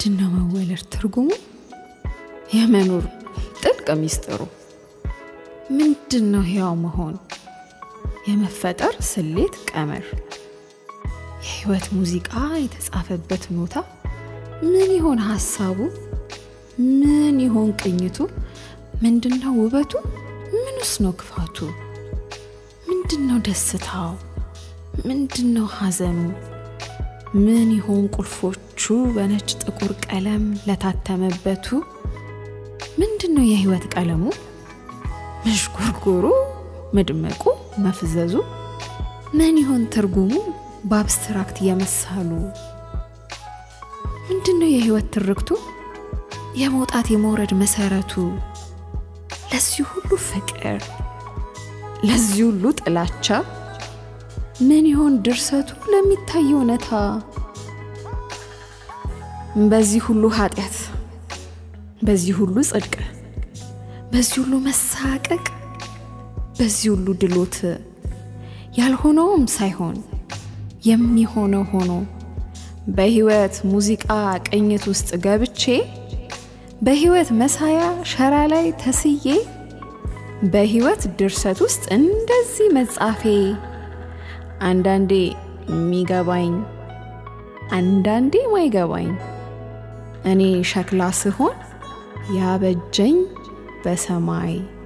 ምንድን ነው መወለድ ትርጉሙ? የመኖር ጥልቅ ሚስጥሩ ምንድን ነው? ሕያው መሆን የመፈጠር ስሌት ቀመር የህይወት ሙዚቃ የተጻፈበት ኖታ ምን ይሆን ሀሳቡ? ምን ይሆን ቅኝቱ? ምንድን ነው ውበቱ? ምንስ ነው ክፋቱ? ምንድን ነው ደስታው? ምንድን ነው ሐዘኑ? ምን ይሆን ቁልፎቹ በነጭ ጥቁር ቀለም ለታተመበቱ? ምንድን ነው የህይወት ቀለሙ? መዥጎርጎሩ፣ መድመቁ፣ መፍዘዙ ምን ይሆን ትርጉሙ? በአብስትራክት የመሳሉ ምንድን ነው የህይወት ትርክቱ? የመውጣት የመውረድ መሰረቱ? ለዚህ ሁሉ ፍቅር፣ ለዚህ ሁሉ ጥላቻ ምን ይሆን ድርሰቱ ለሚታይ እውነታ? በዚህ ሁሉ ኃጢአት፣ በዚህ ሁሉ ጽድቅ፣ በዚህ ሁሉ መሳቀቅ፣ በዚህ ሁሉ ድሎት ያልሆነውም ሳይሆን የሚሆነው ሆኖ በህይወት ሙዚቃ ቅኝት ውስጥ ገብቼ በህይወት መሳያ ሸራ ላይ ተስዬ በህይወት ድርሰት ውስጥ እንደዚህ መጻፌ አንዳንዴ የሚገባኝ አንዳንዴ ማይገባኝ እኔ ሸክላ ስሆን ያበጀኝ በሰማይ